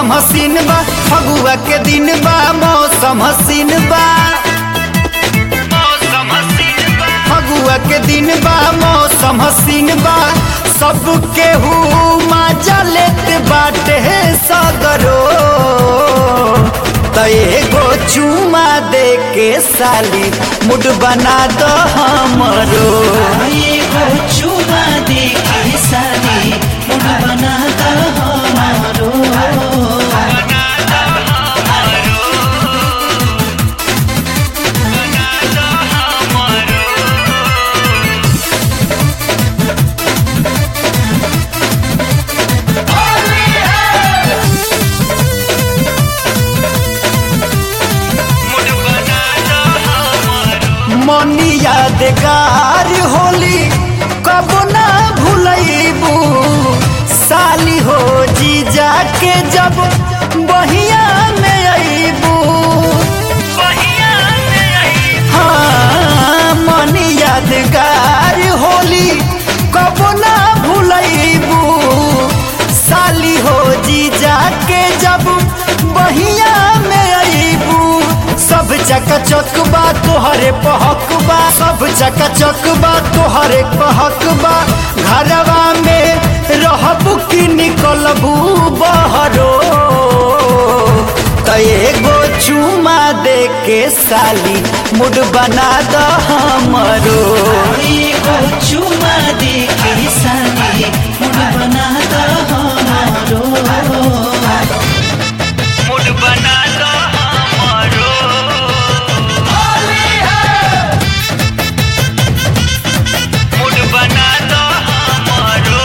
मौसम हसीन बा फगुआ के दिन बा मौसम हसीन बा फगुआ के दिन बा मौसम हसीन बा सब केहू मजा लेत बाटे सगरो त एगो चुमा दे के साली मुड बना दो हमरो एगो चुमा दे के साली मुड बना द हमारो मनी यादगार होली कब ना भूलैबू साली हो जीजा के जब बहिया में अबू हाँ मनी यादगार होली कब ना भूलैबू साली हो जीजा के जब बहिया में अबू सब चकाचक बा तोहरे पहक बा सब चकाचक बा तोहरे पहक बा घरवा में रहबू की निकलबू बहरो त एगो चुमा दे के साली मुड बना द हमरो एगो चुमा दे के साली मुड बना द हमारो मुड बना द हमरो मुड बना द हमरो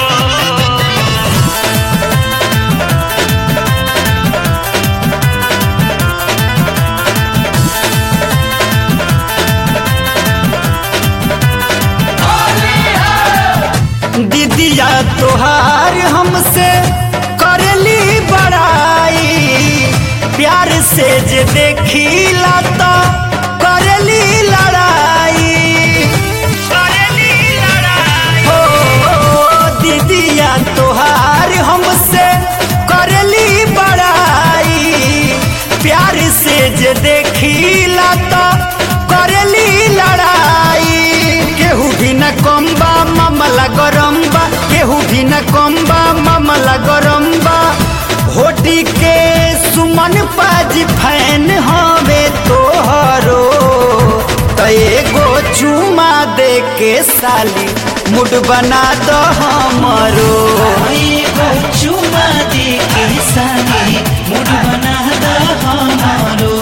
दीदिया तोहार हमसे करली बड़ाई प्यार से जे देखीला तो करली लड़ाई करली लड़ाई हो दीदिया तोहार हमसे करली बड़ाई प्यार से जे देखीला तो करली लड़ाई केहू भी न कम बा मामला गरम बा केहू भी न कम बा मामला गरम बा होटी के सुमन पाजी फैन हवे तोहरो त एगो चुमा दे के साली मुड बना द हमरो एगो चुमा दे के साली मुड बना द हमारो